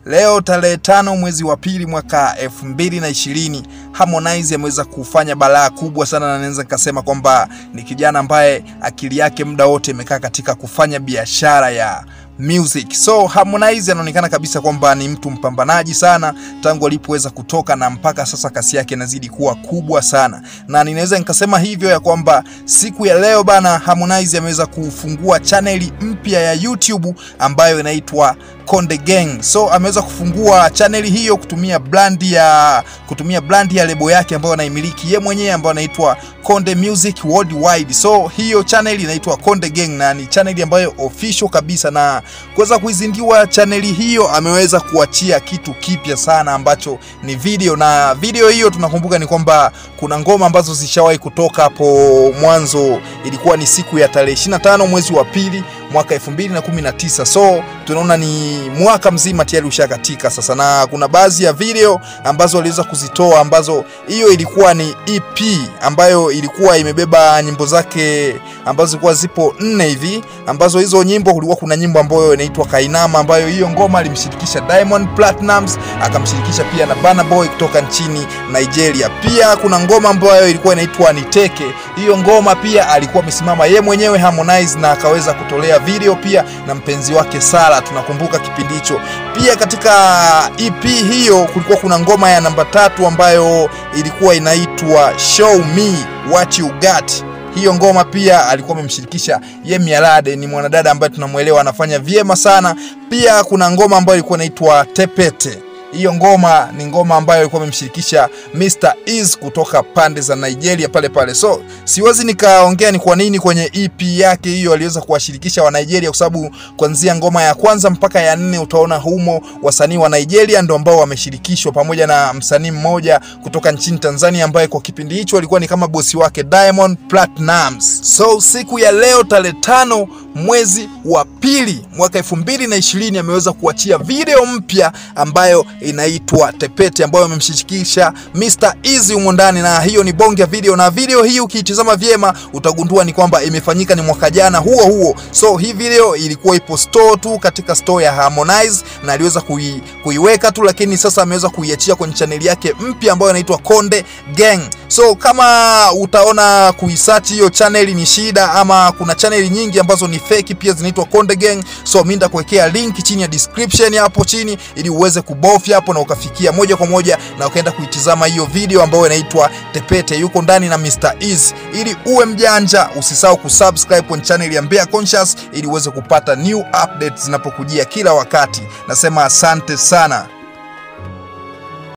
leo tarehe tano mwezi wa pili mwaka elfu mbili na ishirini Harmonize ameweza kufanya balaa kubwa sana, na naweza nikasema kwamba ni kijana ambaye akili yake muda wote imekaa katika kufanya biashara ya music. So Harmonize anaonekana kabisa kwamba ni mtu mpambanaji sana tangu alipoweza kutoka na mpaka sasa kasi yake inazidi kuwa kubwa sana, na ninaweza nikasema hivyo ya kwamba siku ya leo bana, Harmonize ameweza kufungua chaneli mpya ya YouTube ambayo inaitwa Konde Gang. So ameweza kufungua chaneli hiyo kutumia brand ya kutumia brand ya lebo yake ambayo anaimiliki ye mwenyewe ambayo anaitwa Konde Music Worldwide. So hiyo chaneli inaitwa Konde Gang na ni chaneli ambayo official kabisa, na kuweza kuizindua chaneli hiyo ameweza kuachia kitu kipya sana ambacho ni video, na video hiyo tunakumbuka ni kwamba kuna ngoma ambazo zishawahi kutoka hapo mwanzo, ilikuwa ni siku ya tarehe 25 mwezi wa pili mwaka 2019. So tunaona ni mwaka mzima tayari ushakatika sasa, na kuna baadhi ya video ambazo waliweza kuzitoa ambazo hiyo ilikuwa ni EP ambayo ilikuwa imebeba nyimbo zake ambazo zilikuwa zipo nne hivi, ambazo hizo nyimbo kulikuwa kuna nyimbo ambayo inaitwa Kainama, ambayo hiyo ngoma alimshirikisha Diamond Platnumz, akamshirikisha pia na Burna Boy kutoka nchini Nigeria. Pia kuna ngoma ambayo ilikuwa inaitwa Niteke. Hiyo ngoma pia alikuwa amesimama ye mwenyewe Harmonize na akaweza kutolea video pia na mpenzi wake Sala, tunakumbuka kipindi hicho. Pia katika EP hiyo kulikuwa kuna ngoma ya namba tatu ambayo ilikuwa inaitwa Show Me What You Got. Hiyo ngoma pia alikuwa amemshirikisha Yemi Alade, ni mwanadada ambaye tunamwelewa anafanya vyema sana. Pia kuna ngoma ambayo ilikuwa inaitwa Tepete. Hiyo ngoma ni ngoma ambayo alikuwa amemshirikisha Mr Eazi kutoka pande za Nigeria pale pale. So siwezi nikaongea ni kwa nini kwenye EP yake hiyo aliweza kuwashirikisha wa Nigeria, kwa sababu kuanzia ngoma ya kwanza mpaka ya nne utaona humo wasanii wa Nigeria ndo ambao wameshirikishwa pamoja na msanii mmoja kutoka nchini Tanzania ambaye kwa kipindi hicho alikuwa ni kama bosi wake Diamond Platnumz. So siku ya leo tarehe tano mwezi wa pili mwaka elfu mbili na ishirini ameweza kuachia video mpya ambayo inaitwa Tepete ambayo amemshirikisha Mr Eazi humo ndani, na hiyo ni bonge ya video, na video hii ukiitazama vyema utagundua ni kwamba imefanyika ni mwaka jana huo huo. So hii video ilikuwa ipo store tu katika store ya Harmonize na aliweza kui, kuiweka tu, lakini sasa ameweza kuiachia kwenye chaneli yake mpya ambayo inaitwa Konde Gang. So kama utaona kuisearch hiyo channel ni shida, ama kuna channel nyingi ambazo ni fake pia zinaitwa Konde Gang. So mimi nitakuwekea link chini ya description hapo chini, ili uweze kubofya hapo na ukafikia moja kwa moja na ukaenda kuitizama hiyo video ambayo inaitwa Tepete, yuko ndani na Mr Eazi. Ili uwe mjanja, usisahau kusubscribe kwenye channel ya Mbea Conscious ili uweze kupata new updates zinapokujia kila wakati. Nasema asante sana.